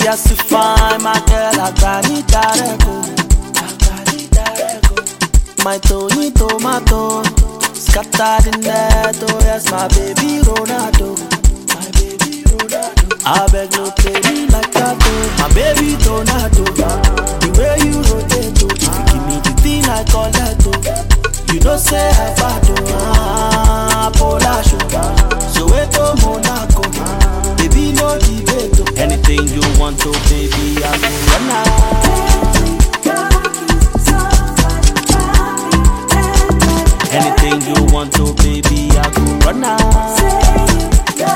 Yes, you find my girl, I got it darego. I got it darego. My Tony tomato, scattered in net. Oh yes, my baby Ronaldo. My baby Ronaldo. I beg no play me like that, oh. My baby Ronaldo. The way you rotate, oh. You give me the thing I call that, oh. You know say I bad, oh. Ah, Polar sugar. So wait to Monaco. Baby, no debate, oh. Anything you want, oh baby, I go run out. Anything you want, oh baby, I go run out.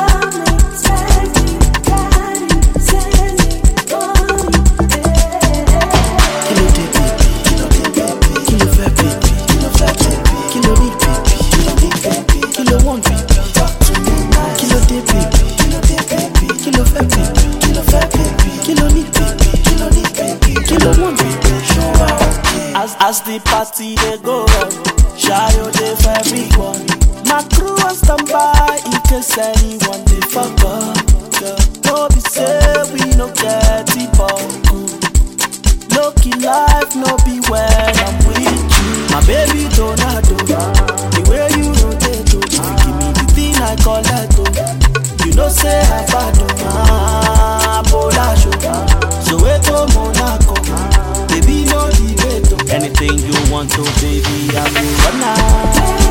Kí ló dé baby? Kí ló dé baby? Kí ló fẹ́ baby? Kí ló fẹ́ baby? Kí ló need baby? Kí ló need baby? Kí ló want baby? Talk to me nice. Kí ló dé baby? Kí ló dé baby? Kí ló fẹ́ baby? Kí ló fẹ́ baby? Kí ló need baby? Kí ló need baby? Kí ló want baby? Show her okay. As as the party dey go on, Shayo dey for everyone. My crew on standby in case anyone dey fuck up. Girl, no be say we no get it but Lucky life no be when I'm with you. My baby Donado, the way you rotate, oh, you give me the thing I call that, oh. You know say I bad, oh, ah, Polar sugar. So wait to Monaco, baby no debate, oh. Anything you want, oh baby, I will run out.